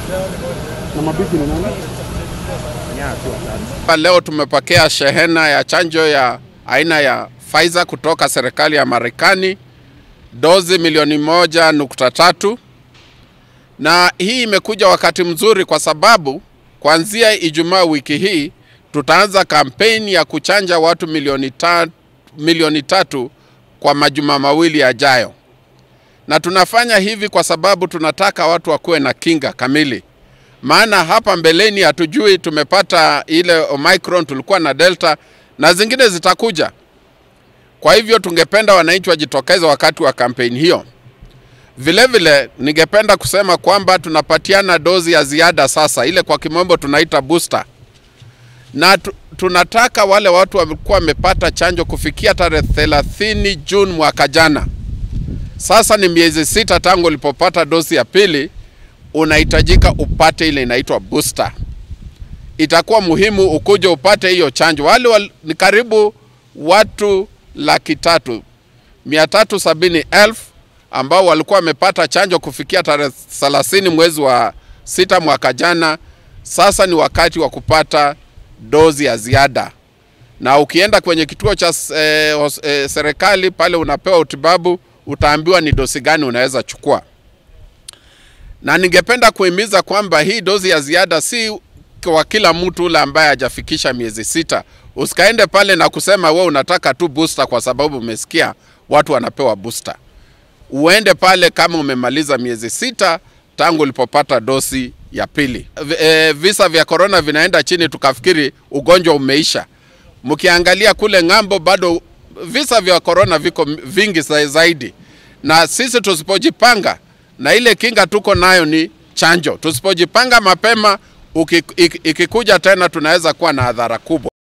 Na mabibi ni nani? Leo tumepokea shehena ya chanjo ya aina ya Pfizer kutoka serikali ya Marekani, dozi milioni moja nukta tatu na hii imekuja wakati mzuri kwa sababu kuanzia Ijumaa wiki hii tutaanza kampeni ya kuchanja watu milioni, ta, milioni tatu kwa majuma mawili yajayo, na tunafanya hivi kwa sababu tunataka watu wakuwe na kinga kamili maana hapa mbeleni hatujui, tumepata ile Omicron, tulikuwa na Delta na zingine zitakuja. Kwa hivyo tungependa wananchi wajitokeze wakati wa kampeni hiyo. Vilevile ningependa kusema kwamba tunapatiana dozi ya ziada sasa, ile kwa kimombo tunaita booster, na tu, tunataka wale watu walikuwa wamepata chanjo kufikia tarehe 30 Juni mwaka jana. Sasa ni miezi sita tangu ulipopata dozi ya pili unahitajika upate ile inaitwa booster. Itakuwa muhimu ukuje upate hiyo chanjo. Wale wal, ni karibu watu laki tatu mia tatu sabini elfu ambao walikuwa wamepata chanjo kufikia tarehe 30 mwezi wa sita mwaka jana. Sasa ni wakati wa kupata dozi ya ziada, na ukienda kwenye kituo cha eh, eh, serikali pale unapewa utibabu, utaambiwa ni dozi gani unaweza chukua na ningependa kuhimiza kwamba hii dozi ya ziada si kwa kila mtu ule ambaye hajafikisha miezi sita. Usikaende pale na kusema we unataka tu booster kwa sababu umesikia watu wanapewa booster. Uende pale kama umemaliza miezi sita tangu ulipopata dozi ya pili. E, visa vya korona vinaenda chini, tukafikiri ugonjwa umeisha. Mkiangalia kule ng'ambo, bado visa vya korona viko vingi zaidi, na sisi tusipojipanga na ile kinga tuko nayo ni chanjo. Tusipojipanga mapema, ikikuja tena tunaweza kuwa na adhara kubwa.